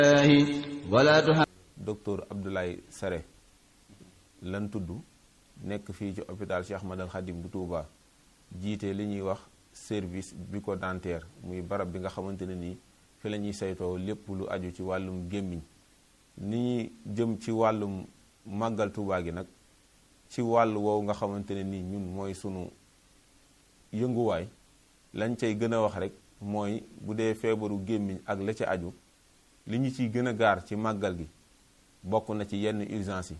wala tuha docteur Abdoulaye Sare lan tudd nekk fii ci hôpital Cheikh Ahmadal Khadim bu Touba jiite li ñuy wax service bucco-dentaire muy barab bi nga xamante ne nii fi la ñuy saytoo lépp lu aju ci wàllum gémmiñ ni ñuy jëm ci wàllum màggal Touba gi nag ci wàll woowu nga xamante ne nii ñun mooy sunu yënguwaay lañ cay gën a wax rek mooy bu dee feebaru gémmiñ ak la ca aju li ñu ciy gën a gaar ci màggal gi bokk na ci yenn urgence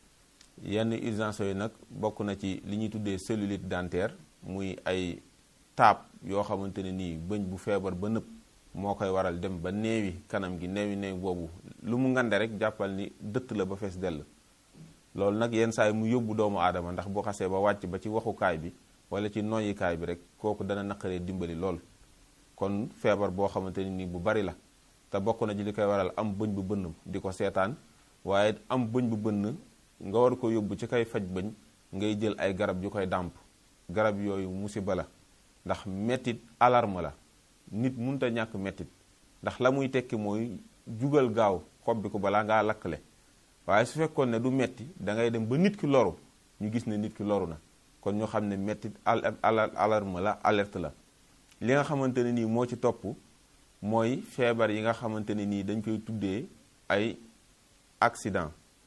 yi yenn urgence yooyu nag bokk na ci li ñuy tuddee cellulite dentaire muy ay taab yoo xamante ne nii bëñ bu feebar ba nëpp moo koy waral dem ba neewi kanam gi neewi neewi boobu lu mu ngande rek jàppal ni dëtt la ba fees dell loolu nag yenn saa yi mu yóbbu doomu aadama ndax boo xasee ba wàcc ba ci waxukaay bi wala ci noyyikaay bi rek kooku dana naqaree dimbali lool kon feebar boo xamante ne nii bu bari la te bokk na ci li koy waral am bëñ bu bënn di ko seetaan waaye am bëñ bu bënn nga war ko yóbbu ci kay faj bëñ ngay jël ay garab yu koy dàmp garab yooyu musiba la ndax mettit alarme la nit munta ñàkk mettit ndax la muy tekki mooy jugal gaaw xob bi ko balaa ngaa lakkale waaye su fekkoon ne du metti da ngay dem ba nit ki loru ñu gis ne nit ki loru na kon ñu xam ne mettit alarme la alerte la li nga xamante ne nii moo ci topp mooy feebar yi nga xamante ne nii dañ koy tuddee ay accident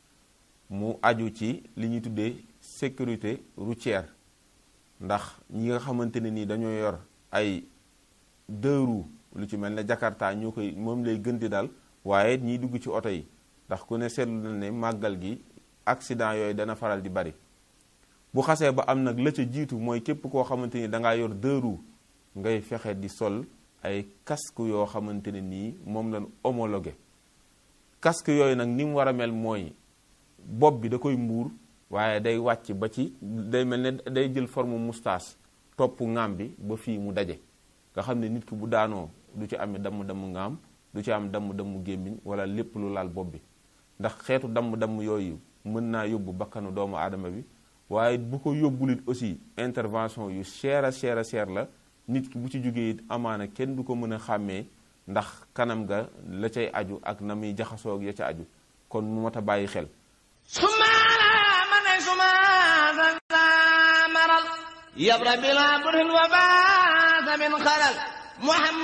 mu aju ci li ñuy tuddee sécurité routière ndax ñi nga xamante ne nii dañoo yor ay deux roues lu ci mel ne Jakarta ñoo koy moom lay gën di dal waaye ñiy dugg ci oto yi ndax ku ne seetlu na ne màggal gi accident yooyu dana faral di bari bu xasee ba am nag la ca jiitu mooy képp koo xamante ni dangaa yor deux roues ngay fexe di sol ay casque yoo xamante ne nii moom lañ homologué casque yooyu nag ni mu war a mel mooy bopp bi da koy mbuur waaye day wàcc ba ci day mel ne day jël forme moustache topp ŋaam bi ba fii mu daje nga xam ne nit ki bu daanoo du ci amee damm-damm ŋaam du ci am damm-damm gémmiñ wala lépp lu laal bopp bi ndax xeetu damm-damm yooyu mën naa yóbbu bakkanu doomu aadama bi waaye bu ko yóbbulit aussi intervention yu cher a cher a cher la nit ki bu ci jógee it amaana kenn du ko mën a xàmmee ndax kanam ga la cay aju ak na muy jaxasoo ak ya ca aju kon mu mat a bàyyi xel sumaala ma ne sumaala maral yabra bila burin wa baata min xalal muhammad